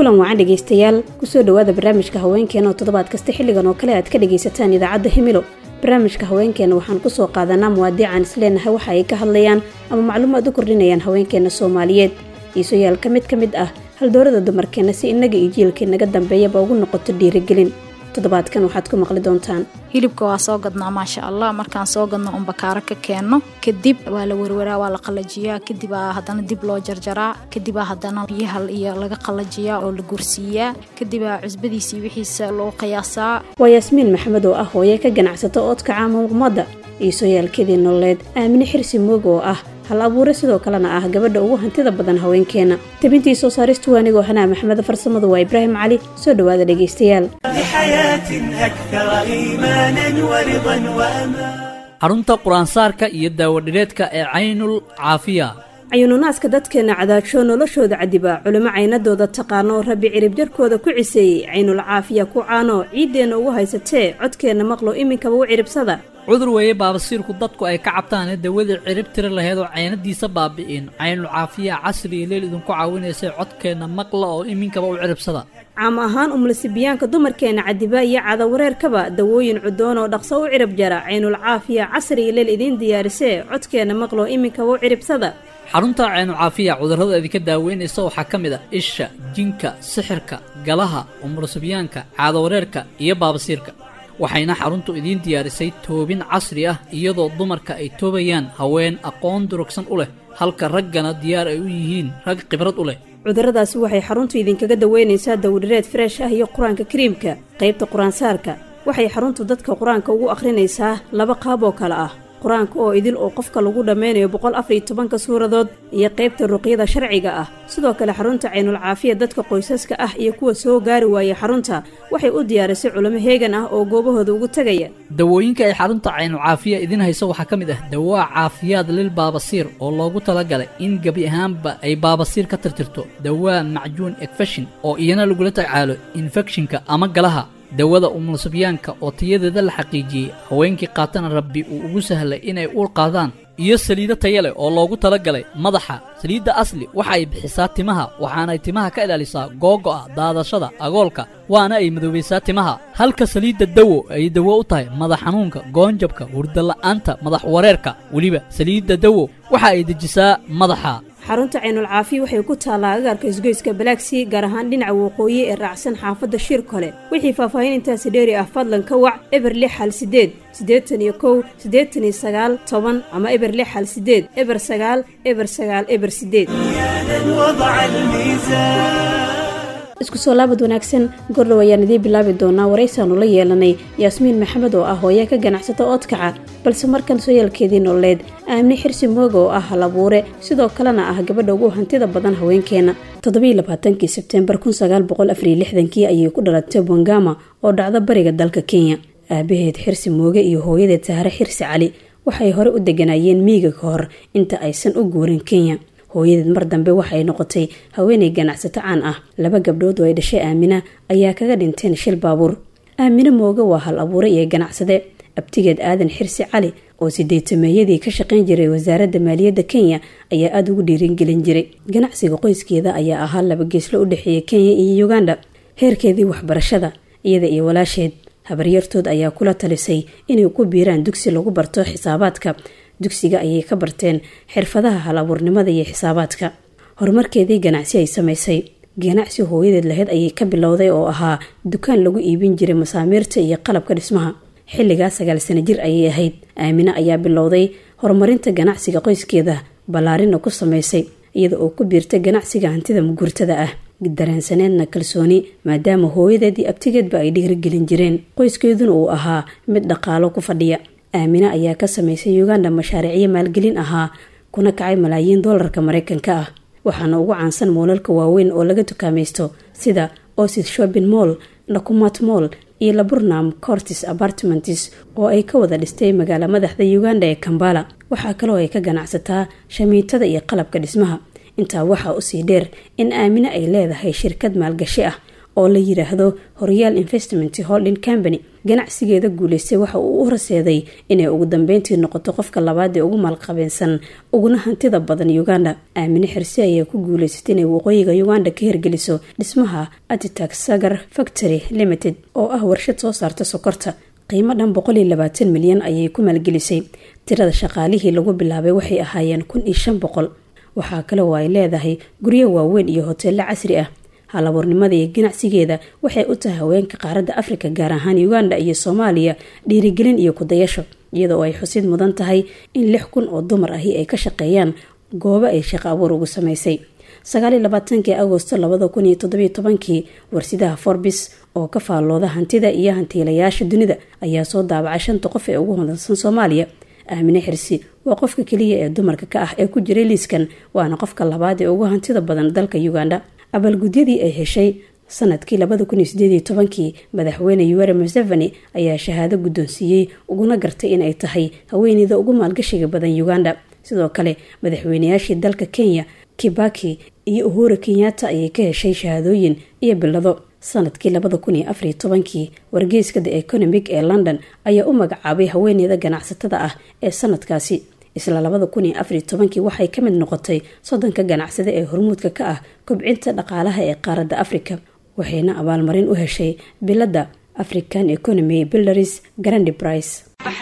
kulan wacan dhegaystayaal kusoo dhowaada barnaamijka haweenkeena oo toddobaad kasta xilligan oo kale aad ka dhagaysataan idaacadda himilo barnaamijka haweenkeena waxaan kusoo qaadanaa muwaadiican isleenahay waxa ay ka hadlayaan ama macluumaad u kordhinayaan haweenkeena soomaaliyeed iisoyaal ka mid ka mid ah haldoorada dumarkeena si innaga iyo jiilka inaga dambeeyaba ugu noqoto dhiirigelin toddobaadkan waxaad ku maqli doontaan hilibka waa soo gadnaa maasha allah markaan soo gadno un bakaaro ka keenno kadib waa la werwaraa waa la qalajiyaa kadibaa haddana dib loo jarjaraa kadibaa haddana biyaha iyo laga qalajiyaa oo la gursiiyaa kadibaa cusbadiisii wixiisa loo qiyaasaa waa yaasmiin maxamed oo ah hooye ka ganacsata oodka caama ummadda iisoyaalkeedii nololeed aamine xirsi mooga oo ah hal abuure sidoo kalena ah gabadha ugu hantida badan haweenkeena tabintii soo saaristu waanigoo hanaa maxmed farsamadu waa ibraahim cali soo dhowaada dhegaystayaal xarunta qur-aansaarka iyo daawadhireedka ee caynul caafiya cayuununaaska dadkeena cadaajoo noloshooda cadiba culimo caynadooda taqaano rabbi cirib jarkooda ku ciseeyey caynul caafiya ku caano ciiddeenna ugu haysatee codkeenna maqlo iminkaba u ciribsada cudur weeye baabasiirku dadku ay ka cabtaane dawadii cirib tiri laheed oo caynadiisa baabi'in caynul caafiya casri iyo leel idinku caawinaysay codkeenna maqla oo iminkaba u ciribsada caam ahaan umlasibiyaanka dumarkeena cadiba iyo cadawareerkaba dawooyin cudoon oo dhaqso u cirib jara caynul caafiya casri iyo leel idiin diyaarisee codkeenna maqlo iminkaba u ciribsada xarunta caynul caafiya cudurrada idinka daaweynaysa waxaa ka mid a isha jinka sixirka galaha umulasibiyaanka caadawareerka iyo baabasiirka waxayna xaruntu idiin diyaarisay toobin casri ah iyadoo dumarka ay toobayaan haween aqoon durugsan u leh halka raggana diyaar ay u yihiin rag khibrad u leh cudurradaasi waxay xaruntu idinkaga daweynaysaa dawdhireed freesh ah iyo qur-aanka kariimka qaybta qur-aansaarka waxay xaruntu dadka qur-aanka ugu akhrinaysaa laba qaab oo kale ah qur-aanka oo idil oo qofka lagu dhammaynayo boqol afariyo tobanka suuradood iyo qaybta ruqyada sharciga ah sidoo kale xarunta caynul caafiya dadka qoysaska ah iyo kuwa soo gaari waaya xarunta waxay u diyaarisay culimo heegan ah oo goobahooda ugu tegaya dawooyinka ay xarunta caynul caafiya idiin hayso waxaa ka mid ah dawaa caafiyaad lil baabasiir oo loogu talagalay in gebi ahaanba ay baabasiir ka tirtirto dawaa macjuun ekfeshin oo iyana lagula tacaalo infekshinka ama galaha dawada umulsibyaanka oo tayadeeda la xaqiijiyey haweenkii qaatana rabbi uu ugu sahlay inay uur qaadaan iyo saliido taya leh oo loogu talagalay madaxa saliidda asli waxa ay bixisaa timaha waxaanay timaha ka ilaalisaa googo'a daadashada agoolka waana ay madoobaysaa timaha halka saliidda dawo ay dawo u tahay madax xanuunka goonjabka hurdala'aanta madax wareerka weliba saliidda dawo waxa ay dejisaa madaxa xarunta caynul caafiya waxay ku taallaa agaarka isgoyska balaagsii gaar ahaan dhinaca waqooyi ee raacsan xaafadda shir kole wixii faahfaahin intaasi dheeri ah fadlan ka wac eber lix hal sideed siddeetan iyo kow siddeetan iyo sagaal toban ama eber lix hal sideed eber sagaal eber sagaal eber sideed isku soo laabad wanaagsan gordhow ayaan idiin bilaabi doonaa waraysaanu la yeelanay yaasmiin maxamed oo ah hooye ka ganacsata oodkaca balse markan sooyaalkeedii nololeed aamine xirsi mooga oo ah hal abuure sidoo kalena ah gabadha ugu hantida badan haweenkeena toddobiiy labaatankii sebteembar kun sagaal boqol afariyo lixdankii ayay ku dhalatay bongama oo dhacda bariga dalka kenya aabaheed xirsi mooge iyo hooyadeed sahre xirsi cali waxay hore u deganaayeen miiga ka hor inta aysan u guurin kenya hooyadeed mar dambe waxay noqotay haweenay ganacsato caan ah laba gabdhood oo ay dhashay aamina ayaa kaga dhinteen shil baabuur aamine mooge waa hal abuure iyo ganacsade abtigeed aadan xirsi cali oo sideetameeyadii ka shaqayn jiray wasaaradda maaliyadda kenya ayaa aada ugu dhiiringelin jiray ganacsiga qoyskeeda ayaa ahaa laba geeslo u dhexeeya kenya iyo uganda heerkeedii waxbarashada iyada iyo walaasheed habaryartood ayaa kula talisay inay ku biiraan dugsi lagu barto xisaabaadka dugsiga ayay ka barteen xirfadaha hal abuurnimada iyo xisaabaadka horumarkeedii ganacsi ay samaysay ganacsi hooyadeed laheyd ayay ka bilowday oo ahaa dukaan lagu iibin jiray masaamiirta iyo qalabka dhismaha xilligaa sagaal sano jir ayay ahayd aamine ayaa bilowday horumarinta ganacsiga qoyskeeda ballaarina ku samaysay iyada oo ku biirtay ganacsiga hantida muguurtada ah dareensaneedna kalsooni maadaama hooyadeed iyo abtigeedba ay dhiirigelin jireen qoyskeeduna uu ahaa mid dhaqaalo ku fadhiya aamine ayaa ka samaysay uganda mashaariicyo maalgelin ahaa kuna kacay malaayiin doolarka mareykanka ah waxaana ugu caansan moolalka waaweyn oo laga dukaamaysto sida osis shopping moll nakumat moll iyo laburnam cortis apartments oo ay ka wada dhistay magaala madaxda uganda ee kambala waxaa kaloo ay ka ganacsataa shamiitada iyo qalabka dhismaha intaa waxaa usii dheer in aamine ay leedahay shirkad maalgashi ah oo la yidhaahdo horyaal investment holding company ganacsigeeda guulaystay waxa uu u horseeday inay ugu dambeyntii noqoto qofka labaad ee ugu maalqabeensan uguna hantida badan uganda aamine xirsi ayaa ku guulaysatay inay waqooyiga uganda ka hirgeliso dhismaha atitax sagar factory limited oo ah warshad soo saarta sokorta qiimo dhan boqol iyo labaatan milyan ayay ku maalgelisay tirada shaqaalihii lagu bilaabay waxay ahaayeen kun iyo shan boqol waxaa kale oo ay leedahay guryo waaweyn iyo hoteello casri ah halabuurnimada iyo ganacsigeeda waxay u tahay haweenka qaaradda afrika gaar ahaan uganda iyo soomaaliya dhiirigelin iyo kudayasho iyadoo ay xusid mudan tahay in lix kun oo dumar ahi ay ka shaqeeyaan goobo ay shaqo abuur ugu samaysay sagaaliyo labaatankii agosto labada kun iyo toddobiyo tobankii warsidaha forbis oo ka faallooda hantida iyo hantiilayaasha dunida ayaa soo daabacay shanta qof ee ugu hodansan soomaaliya aamine xirsi waa qofka keliya ee dumarka ka ah ee ku jiray liiskan waana qofka labaad ee ugu hantida badan dalka uganda abaalgudyadii ay heshay sanadkii labada kun iyo sideediyo tobankii madaxweyne yuweri museveni ayaa shahaado guddoonsiiyey uguna gartay in ay tahay haweeneyda ugu maalgashiga badan uganda sidoo kale madaxweynayaashii dalka kenya kibaki iyo uhuru kenyatta ayay ka heshay shahaadooyin iyo bilado sanadkii labada kun iyo afariyo tobankii wargeyska the economic ee london ayaa u magacaabay haweeneyda ganacsatada ah ee sanadkaasi isla labada kun iyo afariyo tobankii waxay ka mid noqotay soddonka ganacsade ee hormuudka ka ah kobcinta dhaqaalaha ee qaaradda afrika waxayna abaalmarin u heshay biladda african economy builders grandi brice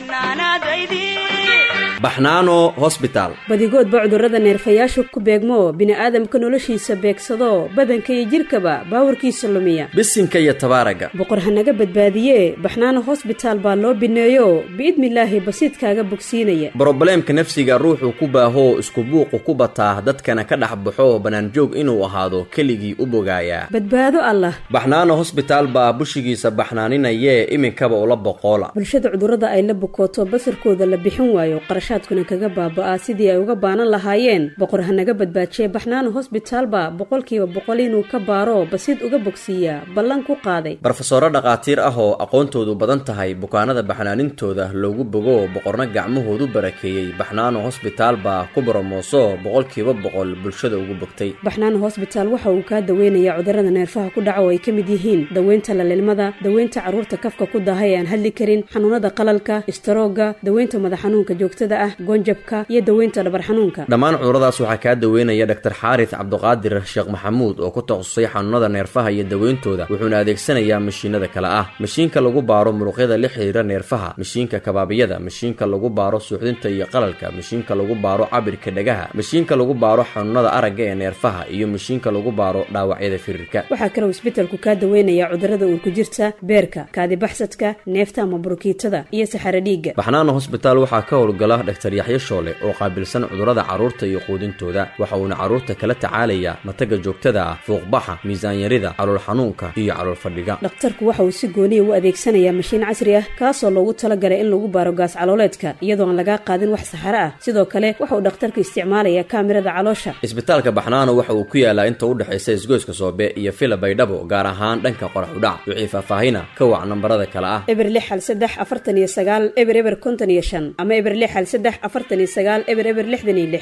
baxnaano hosbitaal badigoodba cudurrada neerfayaashu ku beegmo bini'aadamka noloshiisa beegsado badanka iyo jidhkaba baawarkiisa lumiya bisinka iyo tabaaraga boqor hanaga badbaadiye baxnaano hosbitaal baa loo bineeyo biidnilaahi basiidkaaga bogsiinaya brobleemka nafsiga ruuxuu ku baahoo isku buuqu ku bataa dadkana ka dhex baxo bannaanjoog inuu ahaado keligii u bogaayaa badbaado allah baxnaano hosbitaal baa bushigiisa baxnaaninayee iminkaba ula boqoola bulshada cudurrada ay la bukooto basarkooda la bixin waayo qarashaadkuna kaga baaba-a sidii ay uga baanan lahaayeen boqor hanaga badbaajiye baxnaano hosbitaalba boqolkiiba boqol inuu ka baaro basiid uga bogsiiyaa ballan ku qaaday barofesoro dhakhaatiir ah oo aqoontoodu badan tahay bukaanada baxnaanintooda loogu bogo boqorna gacmahoodu barakeeyey baxnaano hosbitaal baa ku boromooso boqolkiiba boqol bulshada ugu bogtay baxnaano hosbitaal waxa uu kaa daweynayaa cudurrada neerfaha ku dhaca oo ay ka mid yihiin daweynta lalilmada daweynta carruurta kafka ku daaha ee aan hadli karin xanuunada qalalka istaroogga daweynta madax xanuunka joogtada ah goonjabka iyo daweynta dhabar xanuunka dhammaan cuduradaas waxaa kaa daweynaya dhaktar xaaris cabduqaadir sheekh maxamuud oo ku takhasusay xanuunada neerfaha iyo daweyntooda wuxuuna adeegsanayaa mashiinada kale ah mashiinka lagu baaro muruqyada la xiriira neerfaha mashiinka kabaabiyada mashiinka lagu baaro suuxdinta iyo qalalka mashiinka lagu baaro cabirka dhagaha mashiinka lagu baaro xanuunada aragga ee neerfaha iyo mashiinka lagu baaro dhaawacyada firirka waxaa kaloo isbetelku kaa daweynayaa cudurrada uurku jirta beerka kaadibaxsadka neefta ama burukiitada iyo saxaro dhiigga baxnaano hosbitaal waxaa ka howlgala dhaktar yaxyo shoole oo qaabilsan cudurrada carruurta iyo quudintooda waxa uuna carruurta kala tacaalayaa mataga joogtada ah fuuqbaxa miisaanyarida calool xanuunka iyo calool fadhiga dhakhtarku waxa uu si gooniya u adeegsanayaa mashiin casri ah kaasoo loogu talagalay in lagu baaro gaas calooleedka iyadoo aan lagaa qaadin wax saxaro ah sidoo kale waxa uu dhakhtarku isticmaalayaa kaamirada caloosha isbitaalka baxnaano waxa uu ku yaalaa inta u dhexaysa isgoyska soobe iyo fila baydhabo gaar ahaan dhanka qorax udhac wixii faahfaahina ka wac nambarada kale ah eber lix hal saddex afartan iyo sagaal eber eber konton iyo shan ama eber lix hal saddex afartan iyo sagaal eber eber lixdan iyo lix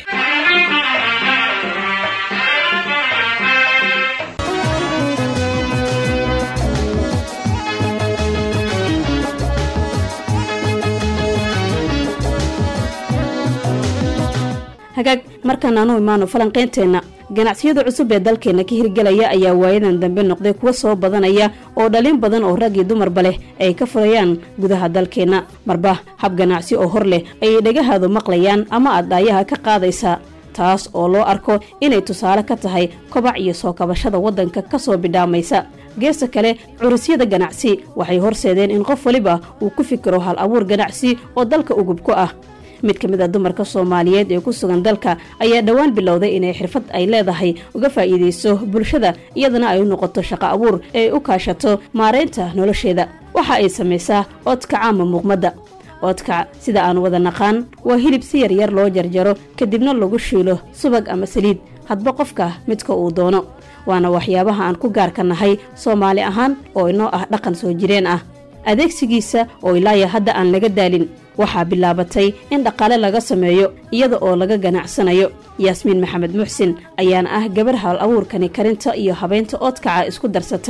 hagaag markaan aanu imaano falanqeynteenna ganacsiyada cusub ee dalkeena ka hirgelaya ayaa waayadan dambe noqday kuwa soo badanaya oo dhalin badan oo rag iyo dumarba leh ay ka furayaan gudaha dalkeenna marba hab ganacsi oo hor leh ayay dhagahaadu maqlayaan ama aad dhaayaha ka qaadaysaa taas oo loo arko inay tusaale ka tahay kobac iyo soo kabashada waddanka ka soo bidhaamaysa geesta kale curusyada ganacsi waxay horseedeen in qof waliba uu ku fikiro hal abuur ganacsi oo dalka ugub ku ah mid ka mid a dumarka soomaaliyeed ee ku sugan dalka ayaa dhowaan bilowday inay xirfad ay leedahay uga faa'iidayso bulshada iyadana ay u noqoto shaqo abuur ee u kaashato maaraynta nolosheeda waxa ay samaysaa oodka caama muuqmadda oodkac sida aan wada naqaan waa hilib si yaryar loo jarjaro kadibna lagu shiilo subag ama saliid hadba qofka midka uu doono waana waxyaabaha aan ku gaarka nahay soomaali ahaan oo inoo ah dhaqan soo jireen ah adeegsigiisa oo ilaaya hadda aan laga daalin waxaa bilaabatay in dhaqaale laga sameeyo iyada oo laga ganacsanayo yaasmiin maxamed muxsin ayaana ah gabar hal abuurkani karinta iyo habaynta oodkaca isku darsatay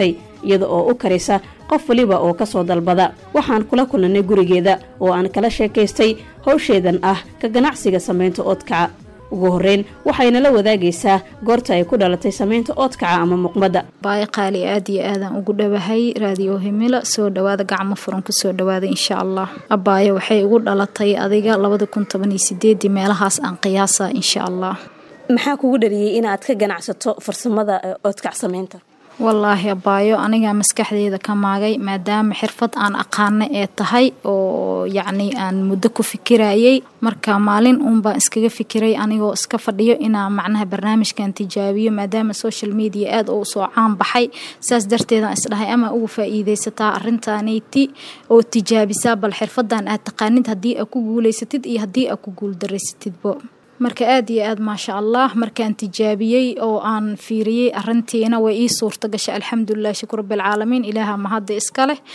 iyada oo u karisa qof waliba oo ka soo dalbada waxaan kula kulannay gurigeeda oo aan kala sheekaystay howsheedan ah ka ganacsiga samaynta oodkaca ugu horreyn waxayna la wadaagaysaa goorta ay ku dhalatay samaynta oodkaca ama muqmadda baayo qaali aad iyo aadaan ugu dhowahay raadiyo himila soo dhawaada gacmo furan ku soo dhawaada insha allah abaayo waxay ugu dhalatay adiga labada kun toban iyo sideedii meelahaas aan qiyaasa insha allah maxaa kugu dhaliyey inaad ka ganacsato farsamada oodkac samaynta wallaahi abaayo anigaa maskaxdeeda ka maagay maadaama xirfad aan aqaana ee tahay oo yacni aan muddo ku fikirayay marka maalin uunbaan iskaga fikiray anigoo iska fadhiyo inaa macnaha barnaamijkan tijaabiyo maadaama social media aada u soo caan baxay saas darteedaan isdhahay ama ugu faa-iideysataa arintaanayti oo tijaabisaa bal xirfadan aad taqaanid haddii aad ku guuleysatid iyo haddii aad ku guuldareysatidbo marka aad iyo aad maasha allah markaan tijaabiyey oo aan fiiriyey arintiina way ii suurta gashay alxamdulilah shukur rabilcaalamiin ilaaha mahadda iska leh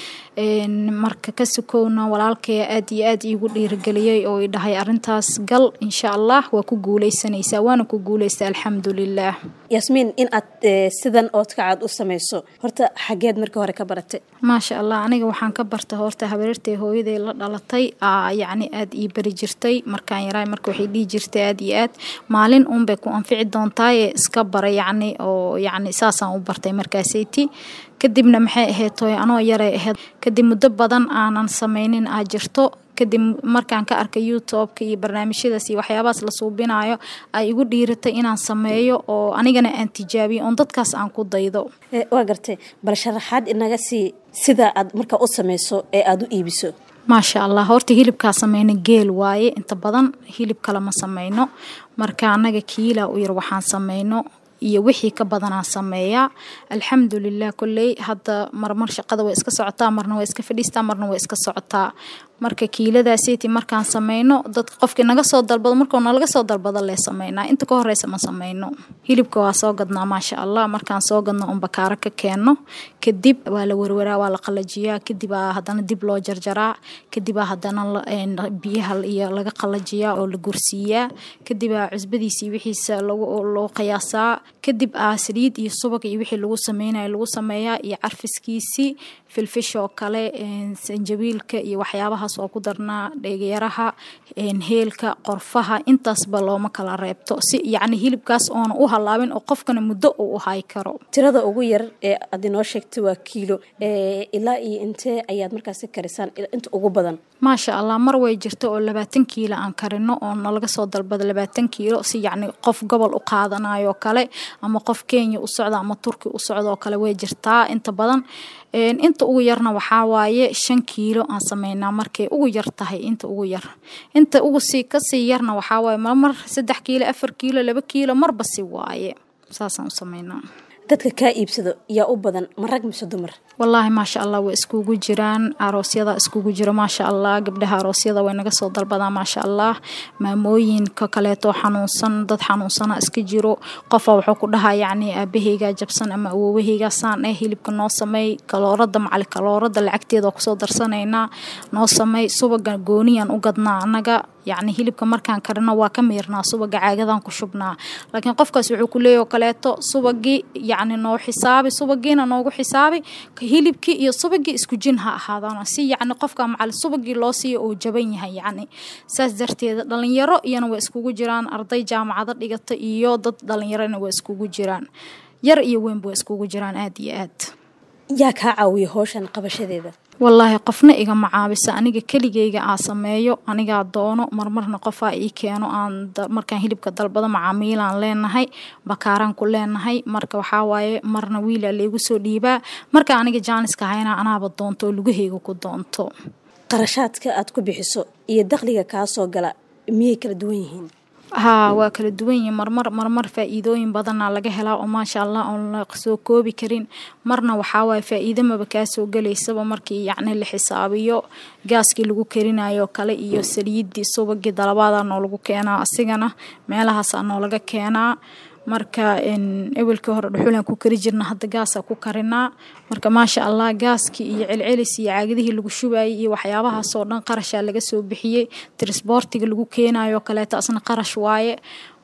marka ka sukowna walaalkaya aad iyo aad iigu dhiirigeliyey oo i dhahay arintaas gal insha allah waa ku guuleysanaysaa waana ku guuleysta alxamdulilah yaasmiin in aad sidan oodkacaad u samayso horta xageed marka hore ka baratay maasha allah aniga waxaan ka barta horta habareertay hooyaday la dhalatay yacni aada ii bari jirtay markaan yaraay marka waxay dhihi jirtay aad iyo aad maalin uunbay ku anfici doontaaye iska bara yacni oo yacni saasaan u bartay markaasayti kadibna maxay ahayd tooy anoo yaray ahayd kadib muddo badan aanan samaynin aa jirto kadib markaan ka arkay youtubeka iyo barnaamijyadaas iyo waxyaabahaas la suubinayo ay igu dhiiratay inaan sameeyo oo anigana aan tijaabiyo oon dadkaas aan ku daydo waa gartay bal sharaxaad inaga sii sida aad markaa u samayso ee aada u iibiso maasha allah horta hilibkaa sameyna geel waaye inta badan hilib kale ma sameyno marka anaga kiila u yar waxaan sameyno iyo wixii ka badanaan sameeyaa alxamdulilah kolley hadda marmar shaqada way iska socotaa marna way iska fadhiistaa marna way iska socotaa marka kiiladaasiti markaan sameyno dadka qofkii naga soo dalbado markuu nalaga soo dalbado lee sameynaa inta ka horeysa ma sameyno hilibka waa soo gadnaa maasha allah markaan soo gadno un bakaaro ka keenno kadib waa la werwaraa waa la qalajiyaa kadibaa haddana dib loo jarjaraa kadibaa haddana biyaha iyo laga qalajiyaa oo la gursiiyaa kadibaa cusbadiisii wixiisa loo qiyaasaa kadib aa saliid iyo subag iyo wixii lagu sameynayo lagu sameeyaa iyo carfiskiisii filfish oo kale sanjabiilka iyo waxyaabahaas oo ku darnaa dheegyaraha heelka qorfaha intaasba looma kala reebto si yacni hilibkaas oona u halaabin oo qofkana muddo uu u hay karo tirada ugu yar ee aad inoo sheegtay waa kiilo ilaa iyo intee ayaad markaasi karisaan inta ugu badan maasha allah mar way jirto oo labaatan kiilo aan karino oo nalaga soo dalbada labaatan kiilo si yacni qof gobol u qaadanayo kale ama qof kenya u socda ama turki u socda oo kale way jirtaa inta badan inta ugu yarna waxaa waaye shan kiilo aan sameynaa markay ugu yar tahay inta ugu yar inta ugu sii kasii yarna waxaa waaye marmar saddex kiilo afar kiilo laba kiilo marba si waaye saasaan u sameynaa dadka kaa iibsado yaa u badan ma rag mise dumar wallaahi maasha allah way iskugu jiraan aroosyada iskugu jiro maasha allah gabdhaha aroosyada way naga soo dalbadaa maasha allah maamooyinka kaleeto xanuunsan dad xanuunsana iska jiro qofa wuxuu ku dhahaa yacni aabaheygaa jabsan ama awoowaheygaa saan eh hilibka noo sameey kaloorada macali kaloorada lacagteeda kusoo darsanaynaa noo sameey subaga gooniyaan u gadnaa annaga yacni hilibka markaan karino waa ka miirnaa subaga caagadan ku shubnaa laakiin qofkaas wuxuu ku leeyahy kaleeto subagii yacni noo xisaabi subagiina noogu xisaabi hilibkii iyo subagii isku jin ha ahaadaan si yacni qofka macali subagii loo siiyo uu jaban yahay yacni saas darteeda dhalinyaro iyana way iskugu jiraan arday jaamacado dhigata iyo dad dhalinyarona way iskugu jiraan yar iyo weynba way iskugu jiraan aada iyo aad yaa kaa caawiya howshan qabashadeeda wallaahi qofna igama caabisa aniga keligeyga aa sameeyo anigaa doono marmarna qofaa ii keeno aan markaan hilibka dalbado macaamiilaan leenahay bakaaraan ku leenahay marka waxaa waaye marna wiilaa laygu soo dhiibaa marka aniga jaaniska hayna anaaba doonto oo lugaheyga ku doonto qarashaadka aad ku bixiso iyo dakhliga kaa soo gala miyay kala duwan yihiin haa waa kala duwan yihiin marmar marmar faa-iidooyin badanaa laga helaa oo maasha allah oon la soo koobi karin marna waxaa waaye faa-iido maba kaa soo gelaysaba markii yacni la xisaabiyo gaaskii lagu karinayo kale iyo saliidii subagii dalabaada noolagu keenaa asigana meelahaasaa noolaga keenaa marka ewelkii hore dhuxulaan ku kari jirna hadda gaasa ku karinaa marka maasha allah gaaskii iyo celcelis iyo caagadihii lagu shubayay iyo waxyaabahaasoo dhan qarashaa laga soo bixiyey trisboortiga lagu keenayo kaleeto asna qarash waaye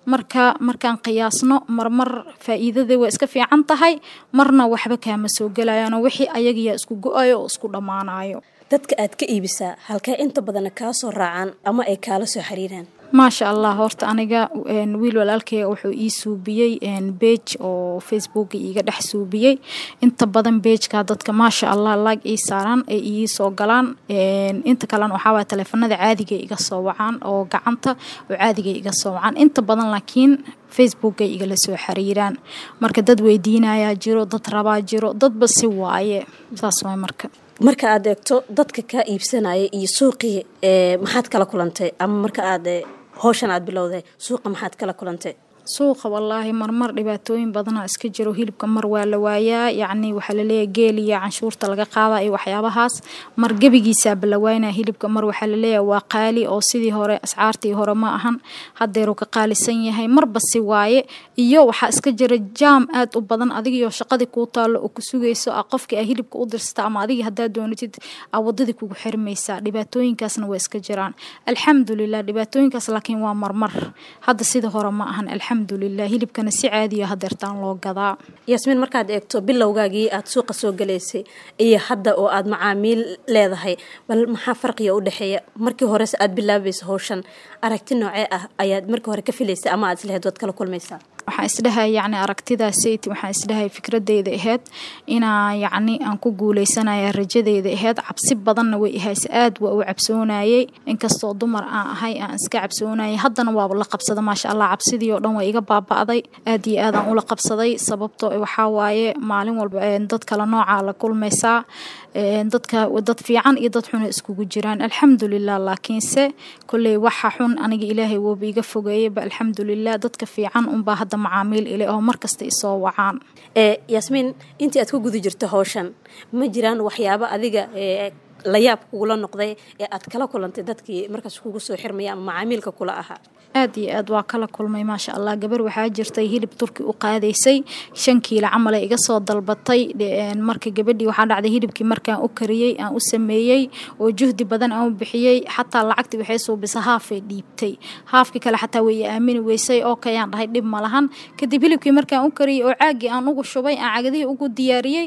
marka markaan qiyaasno marmar faa'iidada waa iska fiican tahay marna waxba kaama soo gelayaanoo wixii ayagiyaa isku go-ayo oo isku dhammaanayo dadka aad ka iibisaa halkee inta badana kaa soo raacaan ama ay kaala soo xiriiraan maasha allah horta aniga wiil walaalkeyga wuxuu ii suubiyey beej oo facebooka iiga dhex suubiyey inta badan beejka dadka maasha allah laag ii saaraan ay ii soo galaan inta kalena waxaawaa taleefanada caadiga iga soo wacaan oo gacanta oo caadiga iga soo wacaan inta badan laakiin facebookay igala soo xiriiraan marka dad weydiinayaa jiro dad rabaa jiro dadba si waaye saas waay marka marka aad eegto dadka kaa iibsanaya iyo suuqii maxaad kala kulantay ama marka aad howshan aad bilowday suuqa maxaad kala kulantay suuqa wallaahi marmar dhibaatooyin badana iska jiro hilibka mar waa la waayaa yacni waxaa laleeyahay geel iyo canshuurta laga qaada iyo waxyaabahaas mar gebigiisaaba la waynaa hilibka mar waxaa laleeyahay waa qaali oo sidii hore ascaartii hore ma ahan haddeeruu ka qaalisan yahay marba si waaye iyo waxaa iska jira jaam aad u badan adigiyo shaqadii kuu taallo oo ku sugayso a qofkii a hilibka u dirsata ama adigii haddaad doonatid a wadadii kugu xirmaysaa dhibaatooyinkaasna waa iska jiraan alxamdulilah dhibaatooyinkaas laakiin waa marmar hadda sidii hore ma ahan alxamdulilah hilibkana si caadiya hadeertaan loo gadaa yaasmiin markaad eegto bilowgaagii aad suuqa soo galaysay iyo hadda oo aad macaamiil leedahay bal maxaa farqiga u dhexeeya markii horese aad bilaabaysa howshan aragti noocee ah ayaad markii hore ka filaysay ama aad isleheyd waad kala kulmaysaa waxaan isdhahay yacni aragtidaasayt waxaan isdhahay fikradeyda aheyd inaa yacni aan ku guuleysanaya rajadeyda aheyd cabsi badanna way ihayse aad waa u cabsoonayey inkastoo dumar aan ahay aan iska cabsoonayay haddana waaba la qabsada maasha allah cabsidii oo dhan waa iga baaba'day aad iyo aadaan ula qabsaday sababto waxaa waaye maalin walba dad kale noocaa la kulmaysaa dadka dad fiican iyo dad xuna iskugu jiraan alxamdulilah laakiinse kolley waxa xun aniga ilaahay wooba iga fogeeyaba alxamdulilah dadka fiican unbaa hadda macaamiil ile oo markasta isoo wacaan yaasmiin intii aad ku guda jirto howshan ma jiraan waxyaabo adiga layaab kugula noqday ee aad kala kulantay dadkii markaas kugu soo xirmaya ama macaamiilka kula ahaa aad iyo aad waa kala kulmay maasha allah gabar waxaa jirtay hilib turki u qaadaysay shan kiilo camal ay iga soo dalbatay marka gabadhii waxaa dhacday hilibkii markaan u kariyey aan u sameeyey oo juhdi badan aan u bixiyey xataa lacagtii waxay suubisa haafay dhiibtay haafkii kale xataa way aamini weysay oo kayaan dhahay dhib ma lahan kadib hilibkii markaan u kariyey oo caagii aan ugu shubay aan cagadihii ugu diyaariyey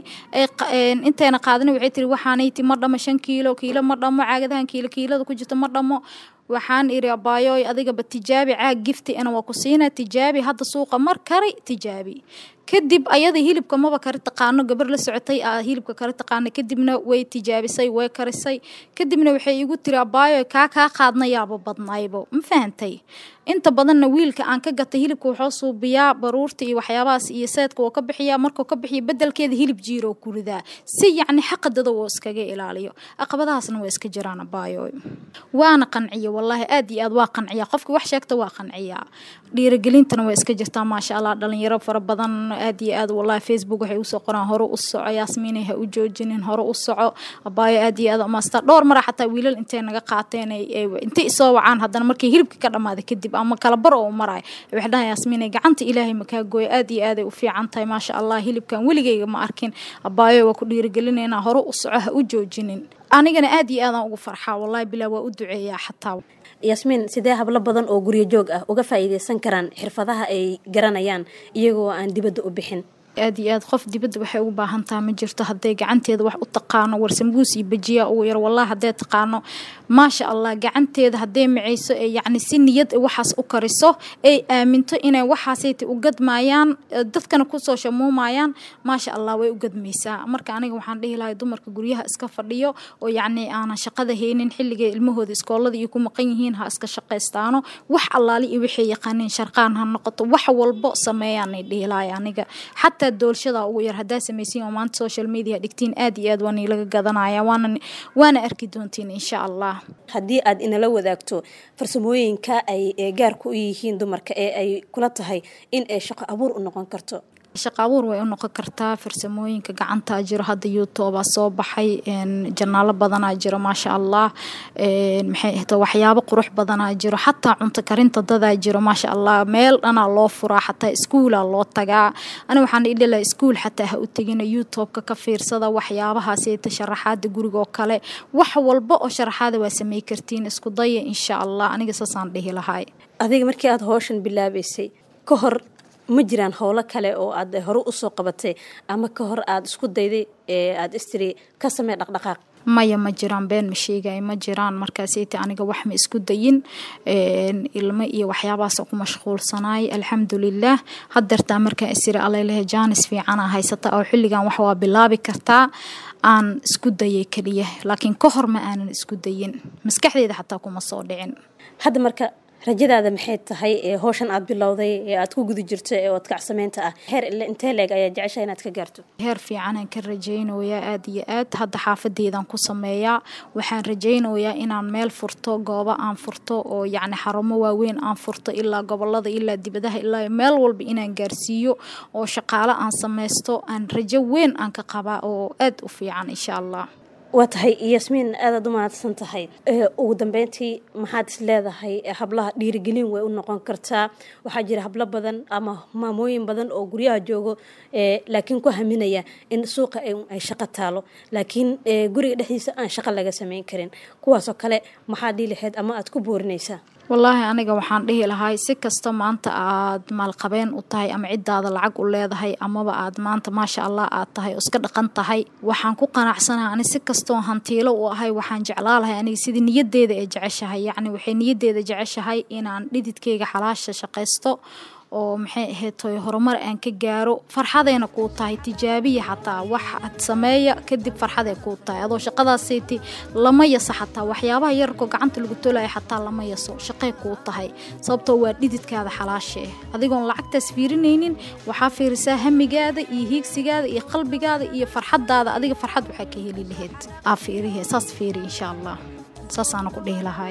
intayna qaadana waxay tiri waxaanayti ma dhamo shan kiilo kiilo ma dhamo caagadahan kiilo kiilada ku jirto ma dhamo waxaan iri abaayoy adigaba tijaabi caag gifti ana waa ku siina tijaabi hadda suuqa mar kari tijaabi kadib ayada hilibka maba kari taqaano gabar la socotay a hilibka kari taqaana kadibna way tijaabisay way karisay kadibna waxay igu tiri abaayoy kaa kaa qaadnayaaba badnaybo ma fahantay inta badanna wiilka aan ka gatay hilibka wuxuu suubiyaa baruurta iyo waxyaabahaas iyo seedka wuu ka bixiyaa markuu ka bixiya bedelkeeda hilib jiiroo ku ridaa si yacni xaqadada woo iskaga ilaaliyo caqabadahaasna waa iska jiraan abaayoy waana qanciya wallaahi aad iyo aad waa qanciya qofki wax sheegta waa qanciyaa dhiirigelintana waa iska jirtaa maasha allah dhalinyaro fara badan aad iyo aad wallahi facebook waxay usoo qoraan hore u soco yaasmiinay ha u joojinin hore u soco abaayo aad iyo aad umaastaa dhowr mara xataa wiilal intay naga qaateen intay isoo wacaan haddana markay hilibka ka dhamaaday kadib ama kala bar oo marayo waxay dhahan yaasmiinay gacanta ilaahay makaa gooyo aad iyo aaday u fiican tahay maasha allah hilibkan weligayga ma arkin abaayo waa ku dhiirigelinayna hore u soco ha u joojinin anigana aad iyo aadaan ugu farxaa wallahi bilaa waa u duceeyaa xataa yaasmiin sidee hablo badan oo guryo joog ah uga faa'iidaysan karaan xirfadaha ay garanayaan iyagoo aan dibadda u bixin aad iyo aad qof dibadda waxay ugu baahan taha ma jirto hadday gacanteeda wax u taqaano warsambuus iyo bajiya ugu yar wallahi hadday taqaano maasha allah gacanteeda hadday macayso ee yacni si niyad waxaas u kariso ay aaminto inay waxaasayta u gadmaayaan dadkana kusoo shamuumayaan maasha allah way u gadmaysaa marka aniga waxaan dhihi lahay dumarka guryaha iska fadhiyo oo yacni aanan shaqada haynin xilligay ilmahooda iskoolada iyo ku maqan yihiin ha iska shaqaystaano wax allaali iyo waxay yaqaaniin sharqaan ha noqoto wax walbo sameeyaanay dhihi lahay aniga xataa doolshada ugu yar haddaa samaysiin oo maanta social media dhigtiin aad iyo aad waa niilaga gadanaya waana waana arki doontiin insha allah haddii aad inala wadaagto farsamooyinka ay gaarku u yihiin dumarka ee ay kula tahay in ay shaqo abuur u noqon karto shaqa abuur way u noqon kartaa farsamooyinka gacanta jiro hadda youtubea soo baxay janaalo badanaa jiro maasha allah maxay ahta waxyaabo qurux badanaa jiro xataa cunto karinta dadaa jiro maasha allah meel dhanaa loo furaa xataa iskuulaa loo tagaa ani waxaan idhila iskuul xataa ha u tegina youtubeka ka fiirsada waxyaabahaaseta sharaxaada guriga oo kale wax walba oo sharaxaada waa samey kartiin isku daya insha allah aniga saasaan dhihi lahay adiga markii aada howshan bilaabaysay ka hor ma jiraan howlo kale oo aad hore usoo qabatay ama ka hor aada isku dayday ee aada istiri ka samey dhaqdhaqaaq maya ma jiraan been ma sheegay ma jiraan markaaseyta aniga wax ma isku dayin ilmo iyo waxyaabahaas ku mashquulsanaay alxamdulilah hadeertaa markaa isiri alalehe jaanis fiicana haysata oo xilligan wax waa bilaabi kartaa aan isku dayay keliya laakiin ka hor ma aanan isku dayin maskaxdeeda xataa kuma soo dhicin hadda marka rajadaada maxay tahay ee howshan aada bilowday ee aada ku guda jirto ee odkacsameynta ah heer ile intee leeg ayaa jecesha inaad ka gaarto heer fiicanaan ka rajaynayaa aada iyo aad hadda xaafadeedaan ku sameeyaa waxaan rajaynayaa inaan meel furto goobo aan furto oo yacni xarumo waaweyn aan furto ilaa gobolada ilaa dibadaha ilaa meel walba inaan gaarsiiyo oo shaqaalo aan sameysto aan rajo weyn aan ka qabaa oo aada u fiican insha allah waa tahay yasmiin aadaad u mahadsan tahay ugu dambeyntii maxaad is leedahay hablaha dhiirigelin way u noqon kartaa waxaa jira hablo badan ama maamooyin badan oo guryaha joogo laakiin ku haminaya in suuqa ay shaqo taalo laakiin guriga dhexdiisa aan shaqo laga sameyn karin kuwaasoo kale maxaad dhihi lahayd ama aad ku boorinaysaa wallaahi aniga waxaan dhihi lahay si kasta maanta aad maalqabeen u tahay ama ciddaada lacag u leedahay amaba aad maanta maasha allah aad tahay oo iska dhaqan tahay waxaan ku qanacsanaha ani si kastoo hantiilo u ahay waxaan jeclaa lahay aniga sidii niyadeeda ee jeceshahay yacni waxay niyadeeda jeceshahay inaan dhididkayga xalaasha shaqaysto oo maxay ahayd toy horumar aan ka gaaro farxadayna kuu tahay tijaabiya xataa wax ad sameeya kadib farxaday kuu tahay adoo shaqadaasiti lama yaso xataa waxyaabaha yararkoo gacanta lagu tolaya xataa lama yaso shaqay kuu tahay sababtoo waa dhididkaada xalaasha ah adigoon lacagtaas fiirinaynin waxaa fiirisaa hamigaada iyo hiigsigaada iyo qalbigaada iyo farxadaada adiga farxad waxaa ka heli lahayd aa fiirihe saas fiiri insha allah saasaana ku dhihi lahay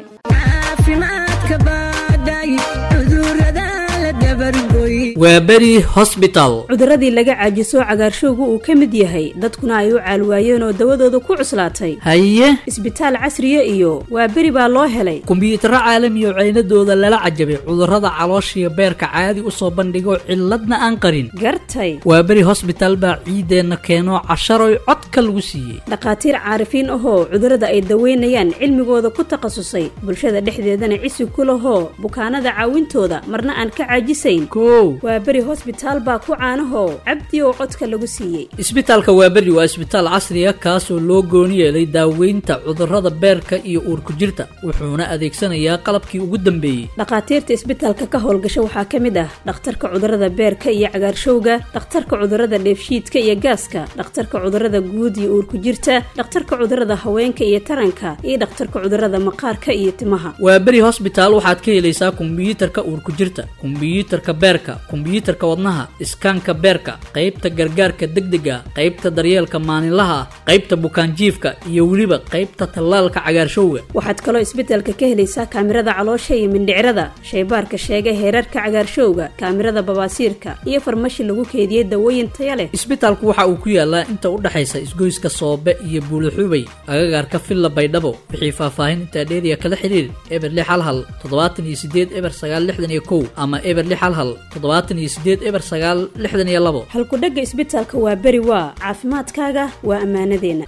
waa beri hosbital cuduradii laga caajiso cagaarshowgu uu ka mid yahay dadkuna ay u caalwaayeen oo dawadooda ku cuslaatay haye isbitaal casriya iyo waa beri baa loo helay kumbiyuutarro caalami oo ceynadooda lala cajabay cudurrada calooshiyo beerka caadi u soo bandhigo cilladna aan qarin gartay waa beri hosbital baa ciideenna keeno casharoy codka lagu siiyey dhakhaatiir caarifiin ahoo cudurrada ay daweynayaan cilmigooda ku takhasusay bulshada dhexdeedana cisi ku lahoo bukaanada caawintooda marna aan ka caajisayn kow waa beri hosbitaal baa ku caanahoo cabdi oo codka lagu siiyey isbitaalka waaberi waa isbitaal casriya kaasoo loo gooni yeelay daaweynta cudurrada beerka iyo uurku jirta wuxuuna adeegsanayaa qalabkii ugu dambeeyey dhakhaatiirta isbitaalka ka howlgasha waxaa ka mid ah dhakhtarka cudurrada beerka iyo cagaarshowga dhakhtarka cudurrada dheefshiidka iyo gaaska dhakhtarka cudurrada guud iyo uurku jirta dhakhtarka cudurrada haweenka iyo taranka iyo dhakhtarka cudurrada maqaarka iyo timaha waa beri hosbitaal waxaad ka helaysaa kumbiyuutarka uurku jirta kumbiyuutarka beerka kumbiyuutarka wadnaha iskaanka beerka qaybta gargaarka degdega qaybta daryeelka maalinlaha ah qaybta bukaanjiifka iyo weliba qaybta tallaalka cagaarshowga waxaad kaloo isbitaalka ka helaysaa kaamirada caloosha iyo mindhicrada shaybaarka sheega heerarka cagaarshowga kaamirada babaasiirka iyo farmashi lagu keediyey dawooyin taya leh isbitaalku waxa uu ku yaalaa inta u dhexaysa isgoyska soobe iyo buulixubay agagaarka villa baydhabo wixii faahfaahin intaa dheeriya kala xiriir eber lix hal hal toddobaatan iyo sideed eber sagaal lixdan iyo kow ama eber lix hal hal toddobaatan iyo sideed eber sagaal lixdan iyo labo halkudhegga isbitaalka waa beri waa caafimaadkaaga waa ammaanadeenna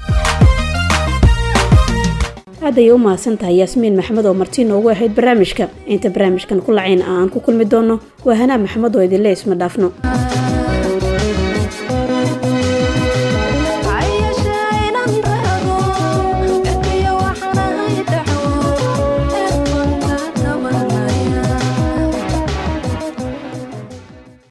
aad ayay u mahadsan tahay yaasmiin maxamed oo marti noogu ahayd barnaamijka inta barnaamijkan ku lacayn aan ku kulmi doonno waa hanaa maxamed oo idinle isma dhaafno